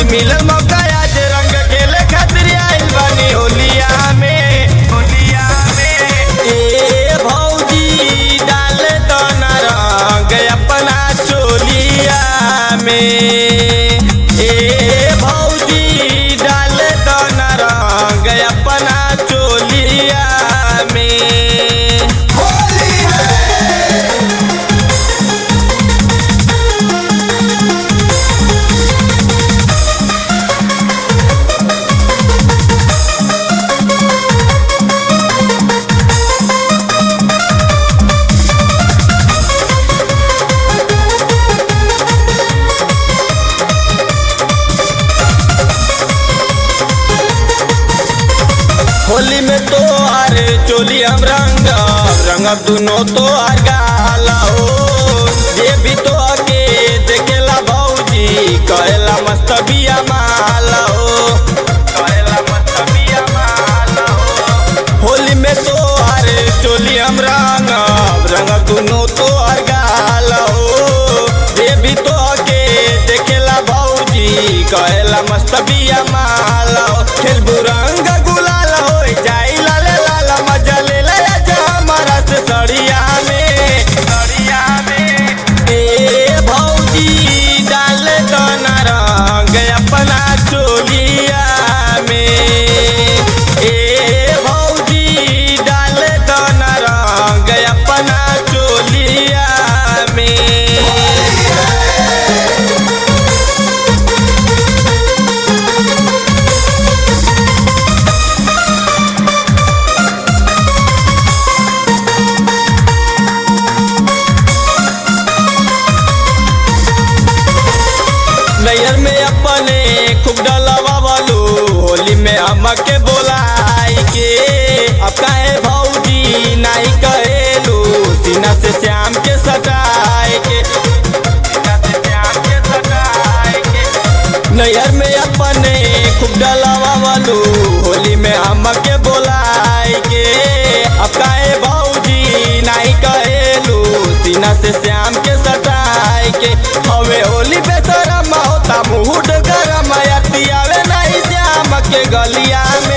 भौजी मिलल मौका आज रंग खेले खातिर आइल बानी होलिया में होलिया में ए भौजी डाल दो ना रंग अपना चोलिया में ए भौजी डाल दो ना रंग अपना चोलिया में होली में तो आर चोली हम रंग रंग दुनो तो आर गाला हो ये भी तो आके देखेला भौजी कहेला मस्त बिया माला हो कहेला मस्त बिया माला हो होली में तो आर चोली हम रंग रंग दुनो तो आर गाला हो ये भी तो आके देखेला भौजी कहेला मस्त बिया माला हो खेलबू रंग गुलाल हो जाई लाल लाल मजा ले ले जा हमारा से सड़िया में सड़िया में ए भौजी डाल दो ना रंग अपना चोलिया में ए भौजी डाल दो ना रंग अपना चोलिया में नैयर में अपने खूब डलवा वालू होली में अम्मा के बोलाई के अब काहे भौजी नहीं कहेलू सीना से श्याम के सटाए के सीना से श्याम के सटाए के नैयर में अपने खूब डलवा वालू होली में अम्मा के बोलाई के अब काहे भौजी नहीं कहेलू सीना से श्याम के सटाए के हवे होली बेसरम होता मुहुड गरम आवे नहीं श्याम के गलिया में